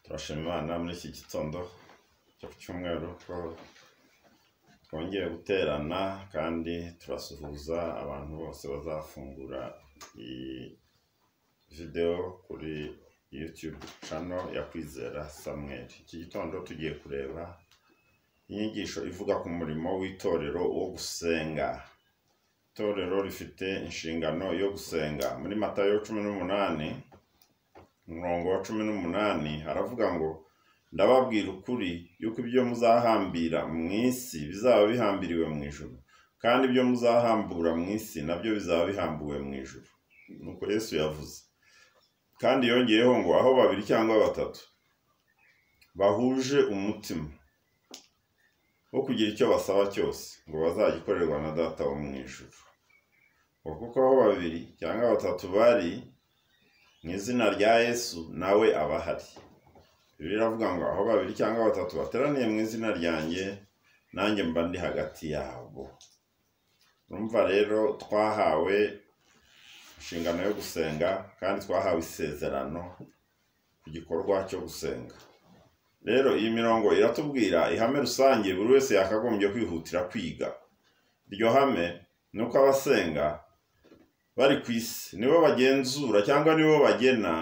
Turashima Imana muri iki gitondo cyo ku cyumweru ko twongeye guterana kandi turasuhuza abantu bose bazafungura iyi videwo kuri YouTube channel ya Kwizera Samuel. Iki gitondo tugiye kureba inyigisho ivuga ku murimo w'itorero wo gusenga. Itorero rifite inshingano yo gusenga. Muri Matayo cumi n'umunani umurongo wa cumi n'umunani haravuga ngo ndababwira ukuri yuko ibyo muzahambira mu isi bizaba bihambiriwe mu ijuru kandi ibyo muzahambura mu isi nabyo bizaba bihambuwe mu ijuru nuko yesu yavuze kandi yongeyeho ngo aho babiri cyangwa batatu bahuje umutima wo kugira icyo basaba cyose ngo bazagikorerwa na data wo mu ijuru ngo kuko aho babiri cyangwa batatu bari mu izina rya yesu nawe aba ahari bibiliya iravuga ngo aho babiri cyangwa batatu bateraniye mu izina ryanjye nanjye mba ndi hagati yabo urumva rero twahawe inshingano yo gusenga kandi twahawe isezerano ku gikorwa cyo gusenga rero iyi mirongo iratubwira ihame rusange buri wese yakagombye kwihutira kwiga iryo hame ni uko abasenga bari ku isi nibo bagenzura cyangwa nibo bagena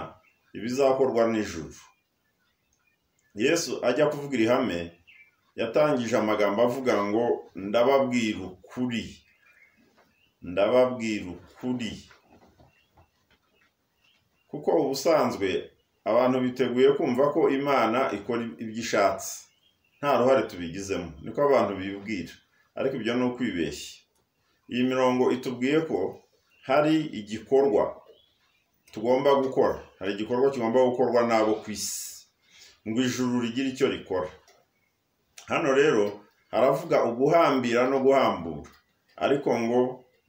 ibizakorwa n'ijuru yesu ajya kuvuga ihame yatangije amagambo avuga ngo ndababwira ukuri ndababwira ukuri kuko ubusanzwe abantu biteguye kumva ko imana ikora ibyo ishatse nta ruhare tubigizemo niko abantu bibwira ariko ibyo ni ukwibeshya iyi mirongo itubwiye ko hari igikorwa tugomba gukora hari igikorwa kigomba gukorwa n'abo ku isi ngo ijuru rigire icyo rikora hano rero haravuga uguhambira no guhambura ariko ngo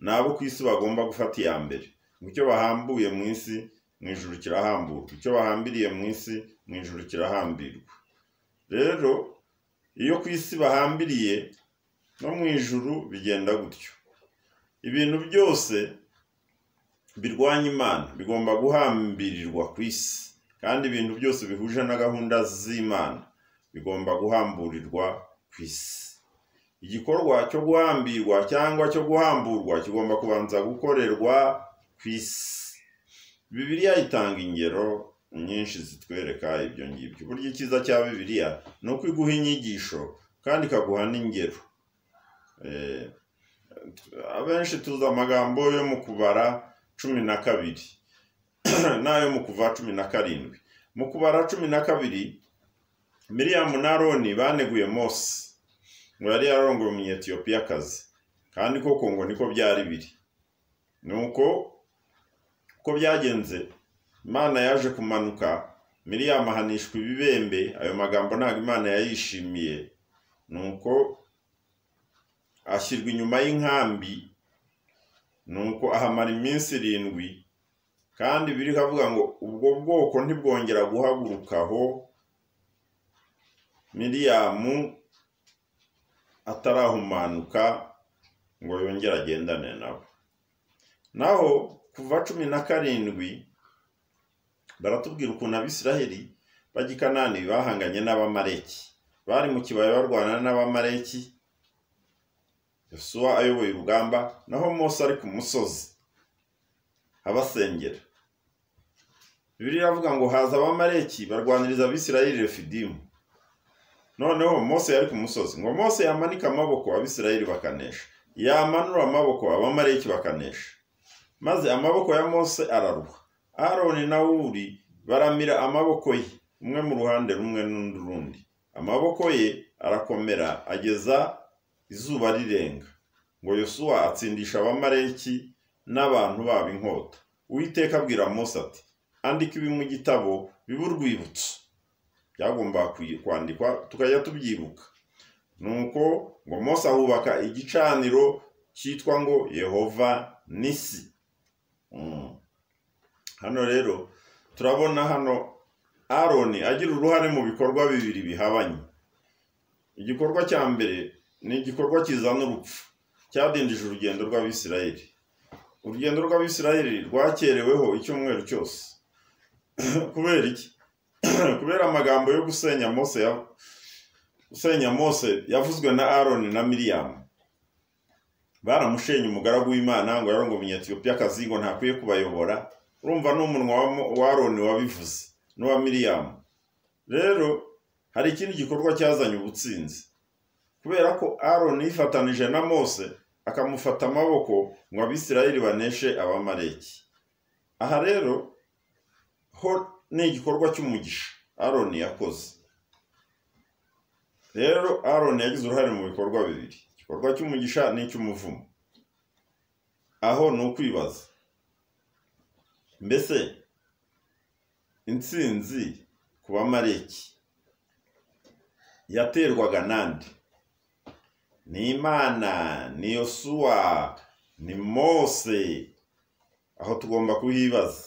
ni abo ku isi bagomba gufata iya mbere ngo icyo bahambuye mu isi mu ijuru kirahamburwa icyo bahambiriye mu isi mu ijuru kirahambirwa rero iyo ku isi bahambiriye no mu ijuru bigenda gutyo ibintu byose birwanya imana bigomba guhambirirwa ku isi kandi ibintu byose bihuje na gahunda z'imana bigomba guhamburirwa ku isi igikorwa cyo guhambirwa cyangwa cyo guhamburwa kigomba kubanza gukorerwa ku isi bibiliya itanga ingero nyinshi zitwereka ibyo ngibyo burya icyiza cya bibiliya ni uko iguha inyigisho kandi ikaguha n'ingero Eh, abenshi tuzi amagambo yo mu kubara cumi na kabiri n'ayo mu kuva cumi na karindwi mu kubara cumi na kabiri miriyamu na aroni baneguye mose ngo yari yarongoye umunyetiyopiyakazi kandi koko ngo niko byari biri nuko uko byagenze imana yaje kumanuka miriyamu ahanishwa ibibembe ayo magambo ntabwo imana yayishimiye nuko ashyirwa inyuma y'inkambi nuko ahamara iminsi irindwi kandi biri havuga ngo ubwo bwoko ntibwongera guhaguruka aho miriyamu atarahumanuka ngo yongere agendane nabo naho kuva cumi na karindwi baratubwira ukuntu abisiraheli bajya i kanani bahanganye n'abamareki bari mu kibaya barwana n'abamareki yosuwa ayoboye urugamba naho mose ari ku musozi abasengera bibiri iravuga ngo haza abamareki barwaniriza abisirayeli refidimu noneho mose yari ku musozi ngo mose yamanike amaboko abisirayeli bakanesha yamanura amaboko abamareki bakanesha maze amaboko ya mose araruha aroni na wuri baramira amaboko ye umwe mu ruhande rumwe n'undi rundi amaboko ye arakomera ageza izuba rirenga ngo yosuwa atsindisha abamareki n'abantu babo inkota uwiteka abwira mose ati andika ibi mu gitabo bibe urwibutso byagombaga kwandikwa tukajya tubyibuka nuko ngo mose ahubaka igicaniro cyitwa ngo yehova nisi hano rero turabona hano aroni agira uruhare mu bikorwa bibiri bihabanye igikorwa cya mbere ni igikorwa kizana urupfu cyadindije urugendo rw'abisirayeli urugendo rw'abisirayeli rwakereweho icyumweru cyose kubera iki kubera amagambo yo gusenya mose ya gusenya mose yavuzwe na aroni na miriyamu baramushenye umugaragu w'imana ngo yarongo umunyetiyopiyakazi ngo ntakwiye kubayobora urumva n'umunwa wa aroni wabivuze n'uwa miriyamu rero hari ikindi gikorwa cyazanye ubutsinzi kubera ko aroni yifatanije na mose akamufata amaboko ngo abisirayeli baneshe abamareki aha rero ho ni igikorwa cy'umugisha aroni yakoze rero aroni yagize uruhare mu bikorwa bibiri igikorwa cy'umugisha n'icy'umuvumo aho ni ukwibaza mbese intsinzi ku bamareki yaterwaga nande ni imana ni yosuwa ni mose aho tugomba kuhibaza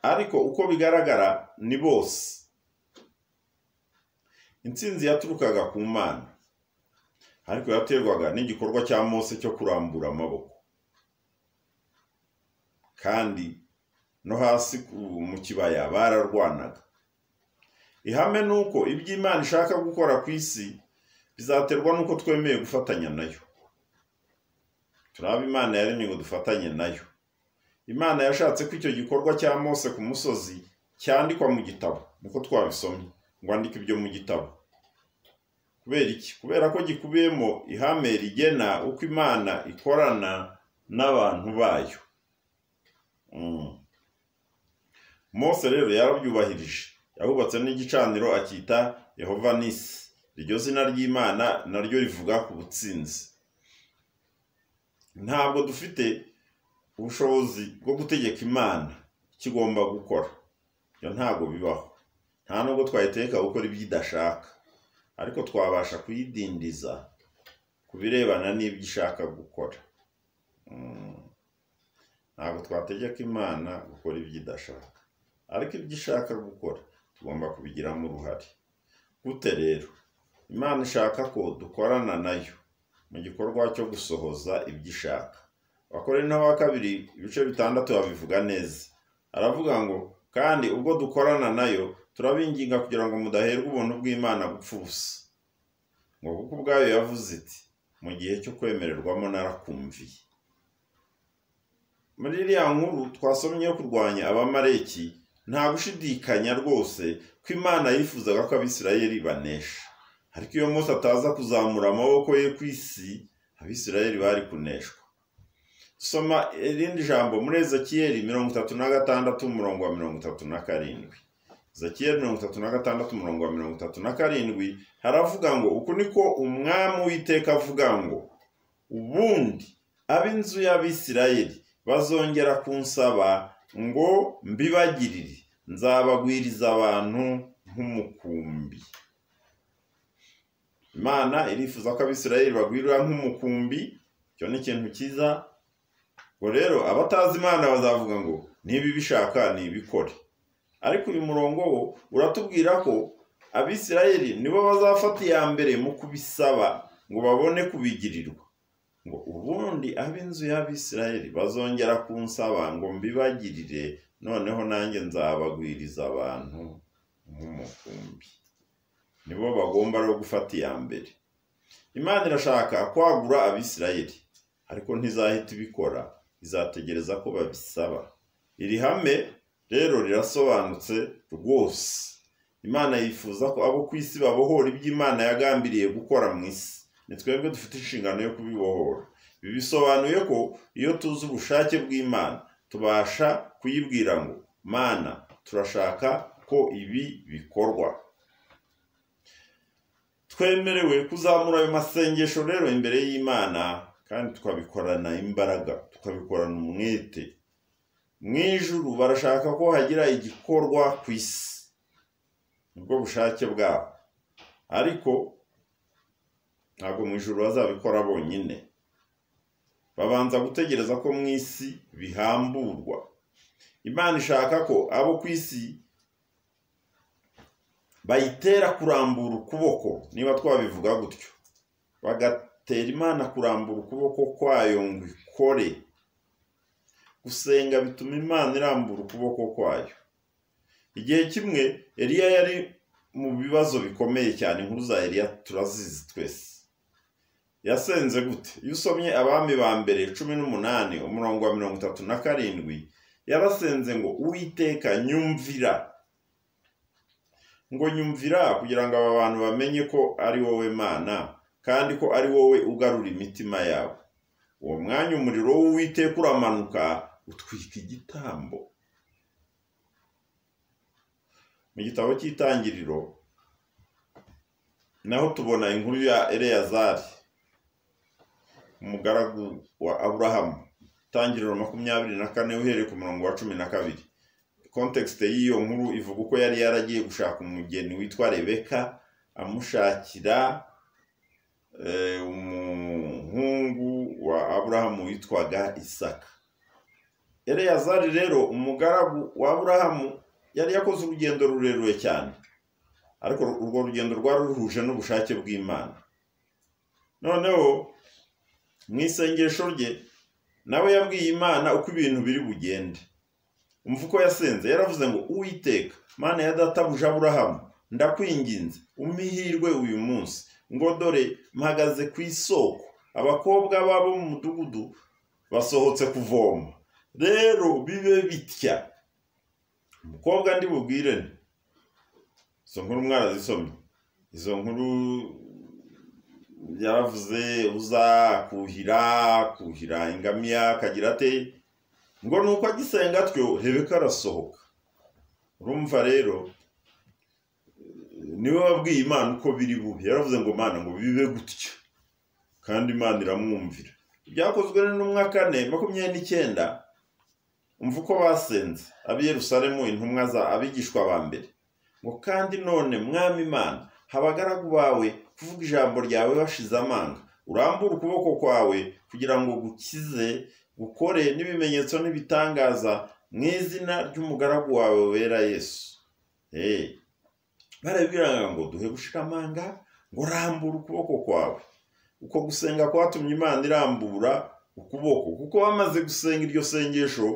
ariko uko bigaragara ni bose intsinzi yaturukaga ku mana ariko yaterwaga n'igikorwa cya mose cyo kurambura amaboko kandi no hasi mu kibaya bararwanaga ihame ni uko ibyo imana ishaka gukora ku isi bizaterwa n'uko twemeye gufatanya nayo turaba imana yaremye ngo dufatanye nayo imana yashatse ko icyo gikorwa cya mose ku musozi cyandikwa mu gitabo niko twabisomye ngo andike ibyo mu gitabo kubera iki kubera ko gikubiyemo ihame rigena uko imana ikorana n'abantu bayo mose rero yarabyubahirije yahubatse n'igicaniro akita yehova nisi iryo zina ry'imana naryo rivuga ku butsinzi ntabwo dufite ubushobozi bwo gutegeka imana icyo igomba gukora iyo ntabwo bibaho nta nubwo twayiteka gukora ibyo idashaka ariko twabasha kuyidindiza ku birebana n'ibyo ishaka gukora ntabwo twategeka imana gukora ibyo idashaka ariko ibyo ishaka gukora tugomba kubigiramo uruhare gute rero imana ishaka ko dukorana nayo mu gikorwa cyo gusohoza ibyo ishaka abakorera n'aba kabiri ibice bitandatu babivuga neza aravuga ngo kandi ubwo dukorana nayo turabinginga kugira ngo mudaherwa ubuntu bw'imana gupfa ubusa ngo kuko ubwayo yavuze iti mu gihe cyo kwemererwamo narakumviye muri iriya nkuru twasomye yo kurwanya abamareki nta gushidikanya rwose ko imana yifuzaga ko abisirayeli banesha ariko iyo munsi ataza kuzamura amaboko ye ku isi abisirayeli bari kuneshwa dusoma irindi jambo muri ezekiyeli mirongo itatu na gatandatu umurongo wa mirongo itatu na karindwi ezekiyeli mirongo itatu na gatandatu umurongo wa mirongo itatu na karindwi haravuga ngo uku niko umwami w'iteka avuga ngo ubundi ab'inzu y'abisirayeli bazongera kunsaba ngo mbibagirire nzabagwiriza abantu nk'umukumbi imana irifuza ko abisirayeli bagwirira nk'umukumbi icyo ni ikintu cyiza ngo rero abatazi imana bazavuga ngo niba ibishaka nibikore ariko uyu murongo wo uratubwira ko abisirayeli nibo bazafata iya mbere mu kubisaba ngo babone kubigirirwa ngo ubundi ab'inzu y'abisirayeli bazongera kunsaba ngo mbibagirire noneho nanjye nzabagwiriza abantu nk'umukumbi nibo bagomba rero gufata iya mbere imana irashaka kwagura abisirayeli ariko ntizahita ibikora izategereza ko babisaba iri hame rero rirasobanutse rwose imana yifuza ko abo ku isi babohora ibyo imana yagambiriye gukora mu isi ni twebwe dufite inshingano yo kubibohora ibi bisobanuye ko iyo tuzi ubushake bw'imana tubasha kuyibwira ngo mana turashaka ko ibi bikorwa twemerewe kuzamura ayo masengesho rero imbere y'imana kandi tukabikorana imbaraga tukabikorana umwete mu ijuru barashaka ko hagira igikorwa ku isi nibwo bushake bwabo ariko ntabwo mu ijuru bazabikora bonyine babanza gutegereza ko mu isi bihamburwa imana ishaka ko abo ku isi bayitera kurambura ukuboko niba twabivuga gutyo bagatera imana kurambura ukuboko kwayo ngo ikore gusenga bituma imana irambura ukuboko kwayo igihe kimwe eliya yari mu bibazo bikomeye cyane inkuru za eliya turazizi twese yasenze gute iyo usomye abami ba mbere cumi n'umunani umurongo wa mirongo itatu na karindwi yarasenze ngo uwiteka nyumvira ngo nyumvira kugira ngo aba bantu bamenye ko ari wowe mana kandi ko ari wowe ugarura imitima yabo uwo mwanya umuriro w'uwiteka uramanuka utwika igitambo mu gitabo cy'itangiriro naho tubona inkuru ya eleyazari umugaragu wa aburahamu itangiriro makumyabiri na kane uhereye ku murongo wa cumi na kabiri kontekisite y'iyo nkuru ivuga uko yari yaragiye gushaka umugeni witwa rebeka amushakira umuhungu wa aburahamu witwaga isaka eleyazari rero umugaragu wa aburahamu yari yakoze urugendo rurerure cyane ariko urwo rugendo rwari ruhuje n'ubushake bw'imana noneho mu isengesho rye nawe yabwiye imana uko ibintu biri bugende umva uko yasenze yaravuze ngo uwiteka mana ya databuja aburahamu ndakwinginze umihirwe uyu munsi ngo dore mpagaze ku isoko abakobwa babo mu mudugudu basohotse kuvoma rero bibe bitya umukobwa ndi bubwire ni izo nkuru mwarazisomye izo nkuru yaravuze uza kuhira kuhira ingamiya akagira ate ngo ni uko agisenga atyo rebeka arasohoka urumva rero niwe wabwiye imana uko biri bube yaravuze ngo mana ngo bibe gutya kandi imana iramwumvira ibyakozwe n'intumwa kane makumyabiri n'icyenda umva uko basenze ab'iyerusalemu intumwa za abigishwa ba mbere ngo kandi none mwami imana habagaragu bawe kuvuga ijambo ryawe bashize amanga urambure ukuboko kwawe kugira ngo gukize gukore n'ibimenyetso n'ibitangaza mu izina ry'umugaragu wawe wera yesu eee barabwiraga ngo duhe gushira amanga ngo rambure ukuboko kwawe uko gusenga kwatumye imana irambura ukuboko kuko bamaze gusenga iryo sengesho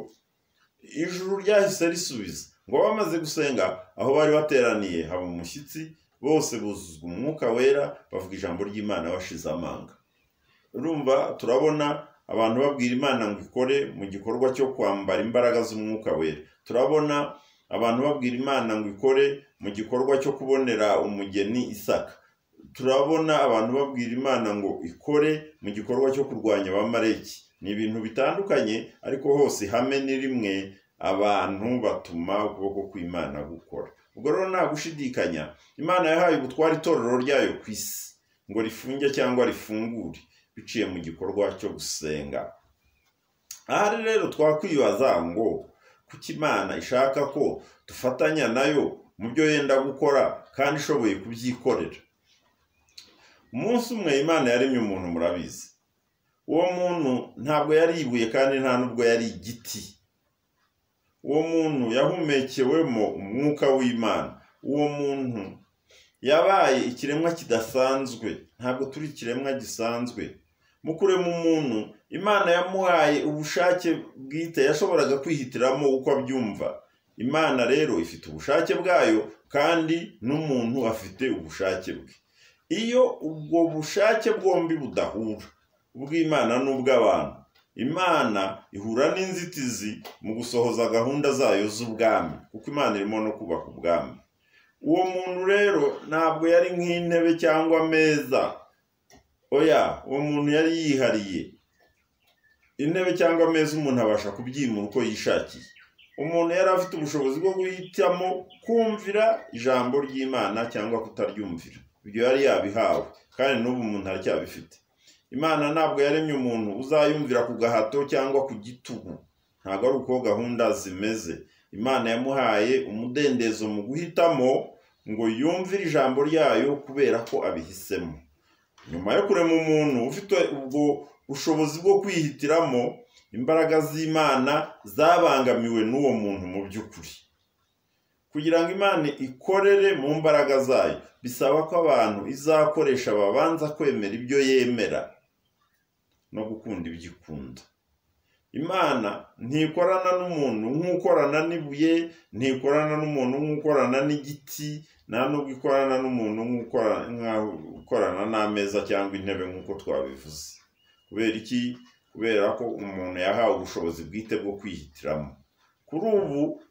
ijuru ryahise risubiza ngo bamaze gusenga aho bari bateraniye haba umushyitsi bose buzuzwa umwuka wera bavuga ijambo ry'imana bashize amanga urumva turabona abantu babwira imana ngo ikore mu gikorwa cyo kwambara imbaraga z'umwuka wera turabona abantu babwira imana ngo ikore mu gikorwa cyo kubonera umugeni isaka turabona abantu babwira imana ngo ikore mu gikorwa cyo kurwanya abamareki ni ibintu bitandukanye ariko hose ihame ni rimwe abantu batuma ukuboko kw'imana gukora ubwo rero nta gushidikanya imana yahaye ubutware itorero ryayo ku isi ngo rifunge cyangwa rifungure biciye mu gikorwa cyo gusenga ahari rero twakwibaza ngo kuki imana ishaka ko dufatanya nayo mu byo yenda gukora kandi ishoboye kubyikorera umunsi umwe imana yaremye umuntu murabizi uwo muntu ntabwo yari ibuye kandi nta n'ubwo yari igiti uwo muntu yahumekewemo umwuka w'imana uwo muntu yabaye ikiremwa kidasanzwe ntabwo turi ikiremwa gisanzwe mu kurema umuntu imana yamuhaye ubushake bwite yashoboraga kwihitiramo uko abyumva imana rero ifite ubushake bwayo kandi n'umuntu afite ubushake bwe iyo ubwo bushake bwombi budahura ubw'imana n'ubw'abantu imana ihura n'inzitizi mu gusohoza gahunda zayo z'ubwami kuko imana irimo no kubaka ubwami uwo muntu rero ntabwo yari nk'intebe cyangwa ameza oya uwo muntu yari yihariye intebe cyangwa ameza umuntu abasha kubyimura uko yishakiye umuntu yari afite ubushobozi bwo guhitamo kumvira ijambo ry'imana cyangwa kutaryumvira ibyo yari yabihawe kandi n'ubu umuntu aracyabifite imana ntabwo yaremye umuntu uzayumvira ku gahato cyangwa ku gitugu ntabwo ari uko gahunda zimeze imana yamuhaye umudendezo mu guhitamo ngo yumvire ijambo ryayo kubera ko abihisemo nyuma yo kurema umuntu ufite ubwo bushobozi bwo kwihitiramo imbaraga z'imana zabangamiwe n'uwo muntu mu by'ukuri kugira ngo imana ikorere mu mbaraga zayo bisaba ko abantu izakoresha babanza kwemera ibyo yemera no gukunda ibyo ikunda imana ntikorana n'umuntu nk'ukorana n'ibuye ntikorana n'umuntu nk'ukorana n'igiti nta nubwo ikorana n'umuntu nk'ukorana n'ameza cyangwa intebe nk'uko twabivuze kubera iki kubera ko umuntu yahawe ubushobozi bwite bwo kwihitiramo kuri ubu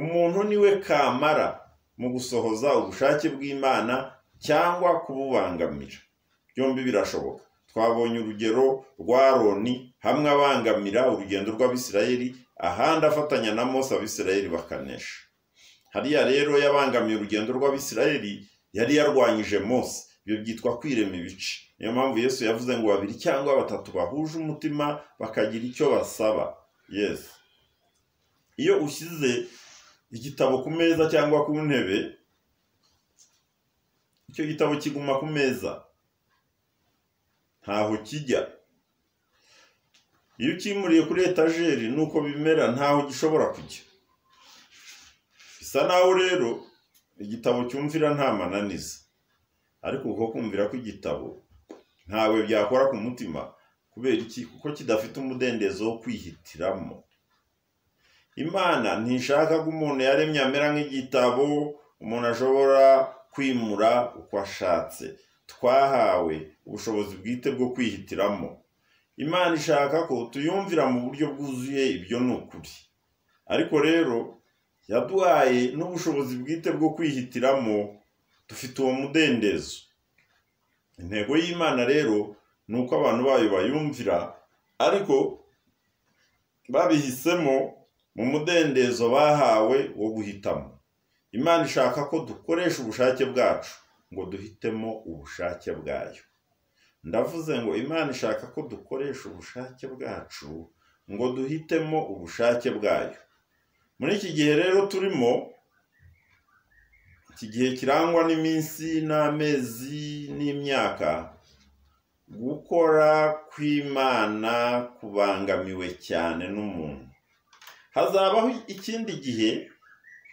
umuntu niwe kamara mu gusohoza ubushake bw'imana cyangwa kububangamira byombi birashoboka twabonye urugero rwa roni hamwe abangamira urugendo rw'abisirayeli ahandi afatanya na mose abisirayeli bakanesha hariya rero yabangamiye urugendo rw'abisirayeli yari yarwanyije mose ibyo byitwa kwirema ibice niyo mpamvu yesu yavuze ngo babiri cyangwa batatu bahuje umutima bakagira icyo basaba yesu iyo ushyize igitabo ku meza cyangwa ku ntebe icyo gitabo kiguma ku meza ntaho kijya iyo ukimuriye kuri etajeri nuko bimera ntaho gishobora kujya bisa naho rero igitabo cyumvira nta mananiza ariko uko kumvira kw'igitabo ntawe byakora ku mutima kubera iki kuko kidafite umudendezo wo kwihitiramo imana ntishaka ko umuntu yaremye amera nk'igitabo umuntu ashobora kwimura uko ashatse twahawe ubushobozi bwite bwo kwihitiramo imana ishaka ko tuyumvira mu buryo bwuzuye ibyo ni ukuri ariko rero yaduhaye n'ubushobozi bwite bwo kwihitiramo dufite uwo mudendezo intego y'imana rero ni uko abantu bayo bayumvira ariko babihisemo mu mudendezo bahawe wo guhitamo imana ishaka ko dukoresha ubushake bwacu ngo duhitemo ubushake bwayo ndavuze ngo imana ishaka ko dukoresha ubushake bwacu ngo duhitemo ubushake bwayo muri iki gihe rero turimo iki gihe kirangwa n'iminsi n'amezi n'imyaka gukora kw'imana kubangamiwe cyane n'umuntu hazabaho ikindi gihe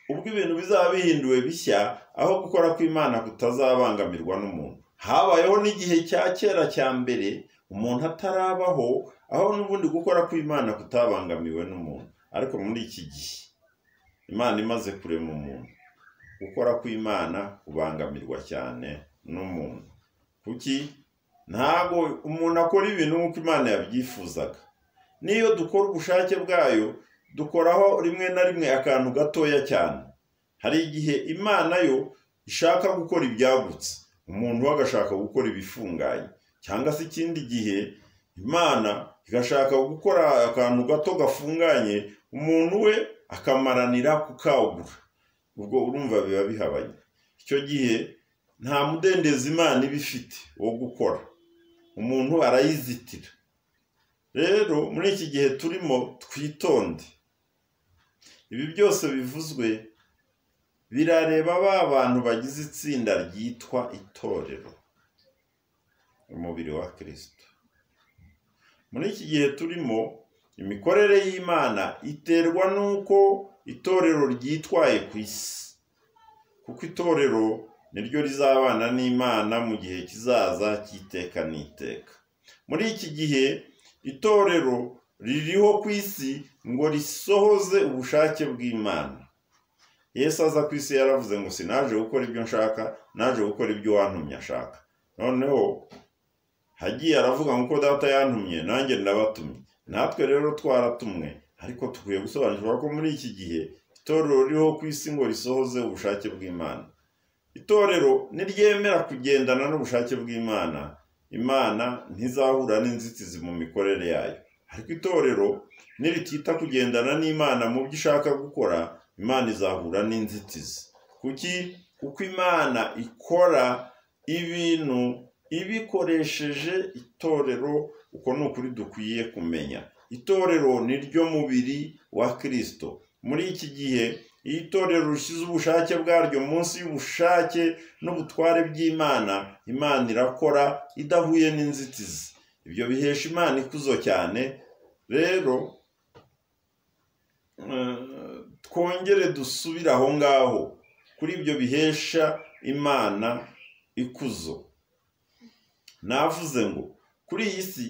ubwo ibintu bizaba bihinduwe bishya aho gukora kw'imana kutazabangamirwa n'umuntu habayeho n'igihe cya kera cya mbere umuntu atarabaho aho n'ubundi gukora kw'imana kutabangamiwe n'umuntu ariko muri iki gihe imana imaze kurema umuntu gukora kw'imana kubangamirwa cyane n'umuntu kuki ntabwo umuntu akora ibintu nk'uko imana yabyifuzaga n'iyo dukora ubushake bwayo dukoraho rimwe na rimwe akantu gatoya cyane hari igihe imana yo ishaka gukora ibyagutse umuntu we agashaka gukora ibifunganye cyangwa se ikindi gihe imana igashaka gukora akantu gato gafunganye umuntu we akamaranira kukagura ubwo urumva biba bihabanye icyo gihe nta mudendezo imana iba ifite wo gukora umuntu arayizitira rero muri iki gihe turimo twitonde ibi byose bivuzwe birareba ba bantu bagize itsinda ryitwa itorero umubiri wa kirisito muri iki gihe turimo imikorere y'imana iterwa n'uko itorero ryitwaye ku isi kuko itorero niryo rizabana n'imana mu gihe kizaza cy'iteka n'iteka muri iki gihe itorero ririho ku isi ngo risohoze ubushake bw'imana yesu aza ku isi yaravuze ngo sinaje gukora ibyo nshaka naje gukora ibyo wantumye ashaka noneho hagiye aravuga ngo uko data yantumye nanjye ndabatumye natwe rero twaratumwe ariko dukwiye gusobanukirwa ko muri iki gihe itorero ririho ku isi ngo risohoze ubushake bw'imana itorero niryemera kugendana n'ubushake bw'imana imana ntizahura n'inzitizi mu mikorere yayo ariko itorero niritita kugendana n'imana mu byo ishaka gukora imana izahura n'inzitizi kuki kuko imana ikora ibintu ibikoresheje itorero uko ni ukuri dukwiye kumenya itorero ni ryo mubiri wa kirisito muri iki gihe iyo itorero rishyize ubushake bwaryo munsi y'ubushake n'ubutware by'imana imana irakora idahuye n'inzitizi ibyo bihesha imana ikuzo cyane rero twongere dusubire aho ngaho kuri ibyo bihesha imana ikuzo navuze ngo kuri iyi si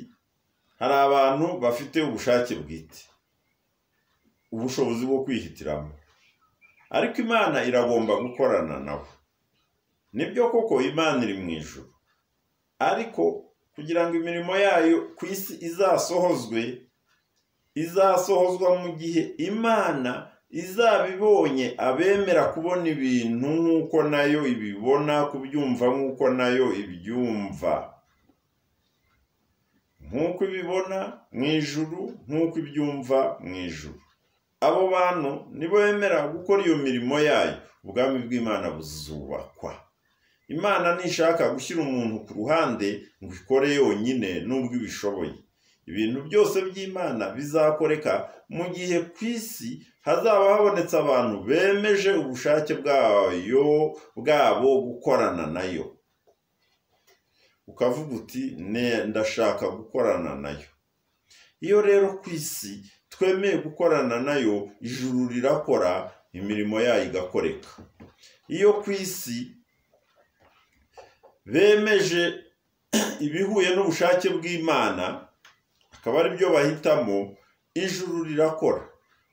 hari abantu bafite ubushake bwite ubushobozi bwo kwihitiramo ariko imana iragomba gukorana nabo nibyo koko imana iri mu ijoro ariko kugira ngo imirimo yayo ku isi izasohozwe izasohozwa mu gihe imana izabibonye abemera kubona ibintu nk'uko nayo ibibona kubyumva nk'uko nayo ibyumva nk'uko ibibona mu ijuru nk'uko ibyumva mu ijuru abo bantu nibo bemera gukora iyo mirimo yayo ubwami bw'imana buzubakwa imana ntishaka gushyira umuntu ku ruhande ngo ikore yonyine n'ubwo ibishoboye ibintu byose by'imana bizakoreka mu gihe ku isi hazaba habonetse abantu bemeje ubushake bwayo bwabo gukorana nayo ukavuga uti ndashaka gukorana nayo iyo rero ku isi twemeye gukorana nayo ijuru rirakora imirimo yayo igakoreka iyo ku isi bemeje ibihuye n'ubushake bw'imana akaba ari byo bahitamo ijuru rirakora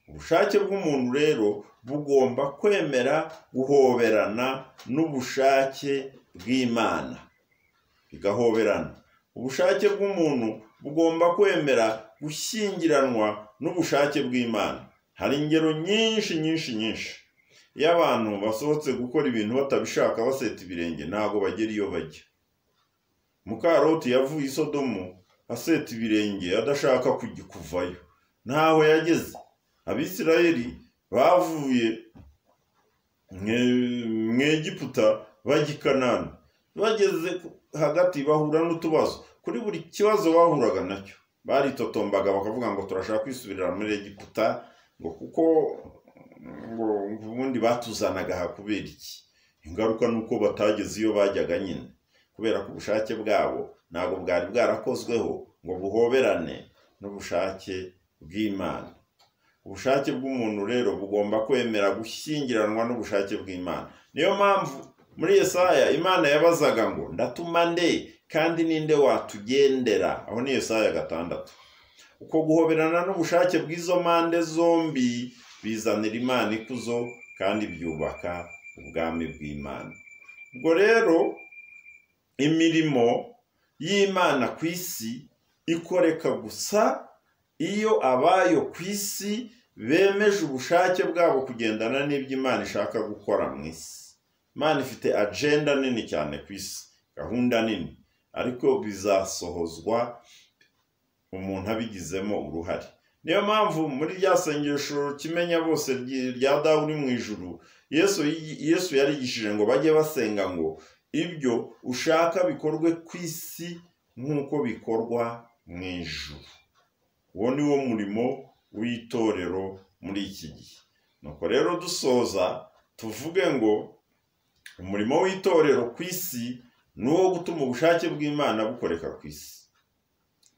ubushake bw'umuntu rero bugomba kwemera guhoberana n'ubushake bw'imana bigahoberana ubushake bw'umuntu bugomba kwemera gushyingiranwa n'ubushake bw'imana hari ingero nyinshi nyinshi nyinshi iyo abantu basohotse gukora ibintu batabishaka baseta ibirenge ntabwo bagera iyo bajya mukaroti yavuye isodomu aseta ibirenge adashaka kujya kuvayo ntaho yageze abisirayeli bavuye mu egiputa bajya i kanani bageze hagati bahura n'utubazo kuri buri kibazo bahuraga nacyo baritotombaga bakavuga ngo turashaka kwisubirira muri egiputa ngo kuko ngo ubundi batuzanaga aha kubera iki ingaruka ni uko batageze iyo bajyaga nyine kubera ko ubushake bwabo ntabwo bwari bwarakozweho ngo buhoberane n'ubushake bw'imana ubushake bw'umuntu rero bugomba kwemera gushyingiranwa n'ubushake bw'imana niyo mpamvu muri Yesaya imana yabazaga ngo ndatuma nde kandi ninde watugendera aho ni Yesaya gatandatu uko guhoberana n'ubushake bw'izo mpande zombi bizanira imana ikuzo kandi byubaka ubwami bw'imana ubwo rero imirimo y'imana ku isi ikoreka gusa iyo abayo ku isi bemeje ubushake bwabo kugendana n'ibyo imana ishaka gukora mu isi imana ifite agenda nini cyane ku isi gahunda nini ariko bizasohozwa umuntu abigizemo uruhare niyo mpamvu muri rya sengesho kimenya bose rya dawe uri mu ijuru yesu yarigishije ngo bajye basenga ngo ibyo ushaka bikorwe ku isi nk'uko bikorwa mu ijuru uwo ni wo murimo w'itorero muri iki gihe nuko rero dusoza tuvuge ngo umurimo w'itorero ku isi ni uwo gutuma ubushake bw'imana bukoreka ku isi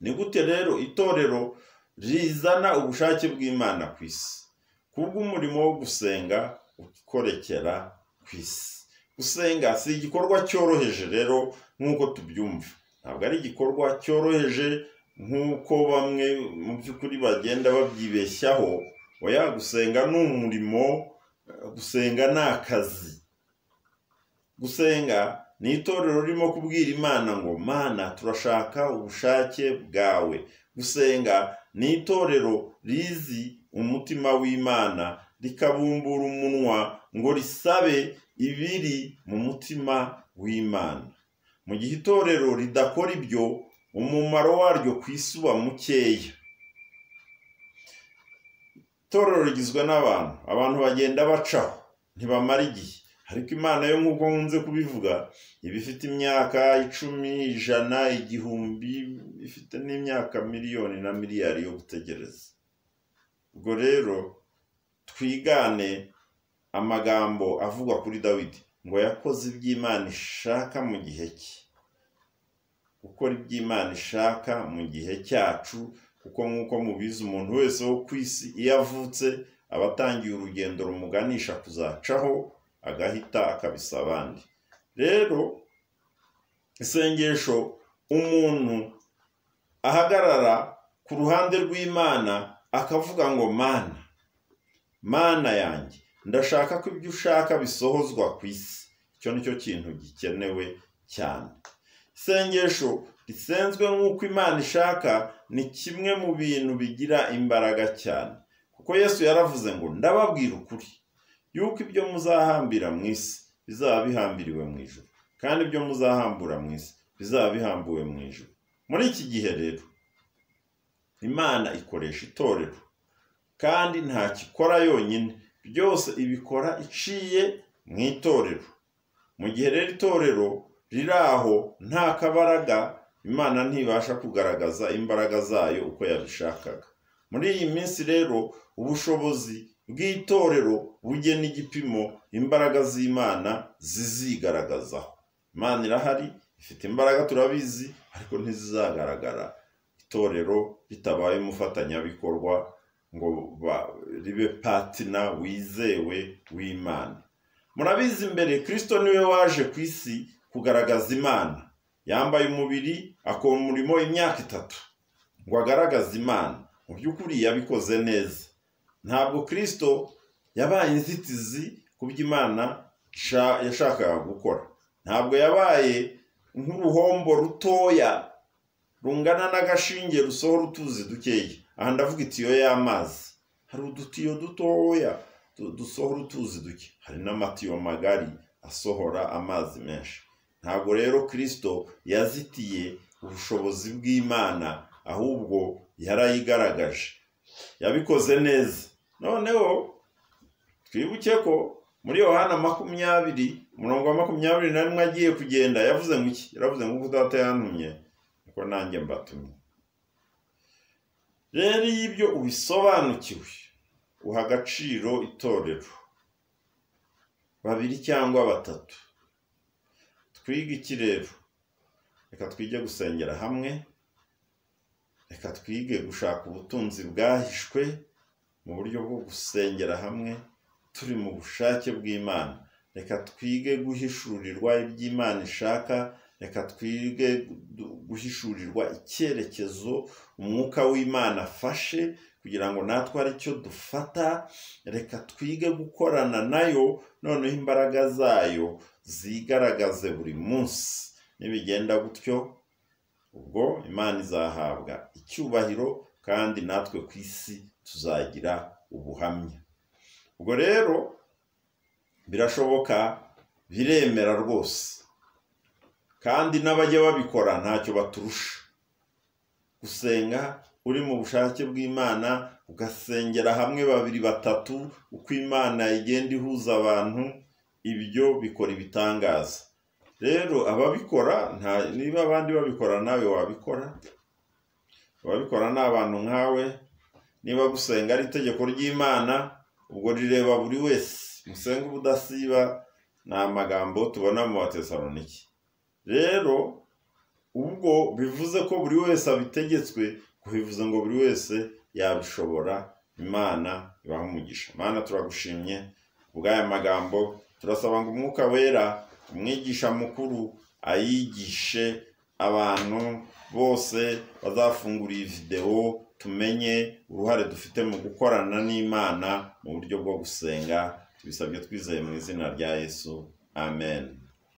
ni gute rero itorero rizana ubushake bw'imana ku isi kubw'umurimo wo gusenga ukorekera ku isi gusenga si igikorwa cyoroheje rero nk'uko tubyumva ntabwo ari igikorwa cyoroheje nk'uko bamwe mu by'ukuri bagenda babyibeshyaho oya gusenga ni umurimo gusenga ni akazi gusenga ni itorero ririmo kubwira imana ngo mana turashaka ubushake bwawe gusenga ni itorero rizi umutima w'imana rikabumbura umunwa ngo risabe ibiri mu mutima w'imana mu gihe itorero ridakora ibyo umumaro waryo ku isi uba mukeya itorero rigizwe n'abantu abantu bagenda bacaho ntibamara igihe ariko imana yo nk'uko nkunze kubivuga iba ifite imyaka icumi ijana igihumbi ifite n'imyaka miliyoni na miliyari yo gutegereza ubwo rero twigane amagambo avugwa kuri dawidi ngo yakoze iby'imana ishaka mu gihe cye gukora iby'imana ishaka mu gihe cyacu kuko nk'uko mubizi umuntu wese wo ku isi iyo avutse aba atangiye urugendo rumuganisha kuzacaho agahita akabisa abandi rero isengesho umuntu ahagarara ku ruhande rw'imana akavuga ngo mana mana yanjye ndashaka ko ibyo ushaka bisohozwa ku isi icyo ni cyo kintu gikenewe cyane isengesho risenzwe nk'uko imana ishaka ni kimwe mu bintu bigira imbaraga cyane kuko yesu yaravuze ngo ndababwira ukuri yuko ibyo muzahambira mu isi bizaba bihambiriwe mu ijoro kandi ibyo muzahambura mu isi bizaba bihambuwe mu ijoro muri iki gihe rero imana ikoresha itorero kandi ntakikora yonyine byose ibikora iciye mu itorero mu gihe rero itorero riri aho nta kabaraga imana ntibasha kugaragaza imbaraga zayo uko yabishakaga muri iyi minsi rero ubushobozi bw'itorero bugena igipimo imbaraga z'imana zizigaragazaho imana irahari ifite imbaraga turabizi ariko ntizizagaragara itorero ritabaye umufatanyabikorwa ngo ribe patina wizewe w'imana murabizi mbere kirisito niwe waje ku isi kugaragaza imana yambaye umubiri akora umurimo imyaka itatu ngo agaragaze imana mu by'ukuri yabikoze neza ntabwo kirisito yabaye inzitizi ku byo imana yashakaga gukora ntabwo yabaye nk'uruhombo rutoya rungana n'agashinge rusohora utuzi dukeya aha ndavuga itiyo y'amazi hari udutiyo dutoya dusohora utuzi duke hari n'amatiyo magari asohora amazi menshi ntabwo rero kirisito yazitiye ubushobozi bw'imana ahubwo yarayigaragaje yabikoze neza noneho twibuke ko muri yohana makumyabiri umurongo wa makumyabiri na rimwe agiye kugenda yavuze ngo iki yaravuze ngo kuko data yantumye niko nanjye mbatumye rero iyo ibyo ubisobanukiwe uha agaciro itorero babiri cyangwa batatu twige iki rero reka twige gusengera hamwe reka twige gushaka ubutunzi bwahishwe mu buryo bwo gusengera hamwe turi mu bushake bw'imana reka twige guhishurirwa iby'imana ishaka reka twige guhishurirwa icyerekezo umwuka w'imana afashe kugira ngo natwe aricyo dufata reka twige gukorana nayo noneho imbaraga zayo zigaragaze buri munsi nibigenda gutyo ubwo imana izahabwa icyubahiro kandi natwe ku isi tuzagira ubuhamya ubwo rero birashoboka biremera rwose kandi n'abajya babikora ntacyo baturusha gusenga uri mu bushake bw'imana ugasengera hamwe babiri batatu uko imana igenda ihuza abantu ibyo bikora ibitangaza rero ababikora niba abandi babikora nawe wabikora ababikora ni abantu nkawe niba gusenga ari itegeko ry'imana ubwo rireba buri wese musenge ubudasiba ni amagambo tubona mu batesaroniki rero ubwo bivuze ko buri wese abitegetswe kubivuze ngo buri wese yabishobora imana ibaha umugisha imana turagushimye ubw'aya magambo turasaba ngo umwuka wera umwigisha mukuru ayigishe abantu bose bazafungura iyi videwo tumenye uruhare dufite mu gukorana n'imana mu buryo bwo gusenga tubisabye twizeye mu izina rya yesu amen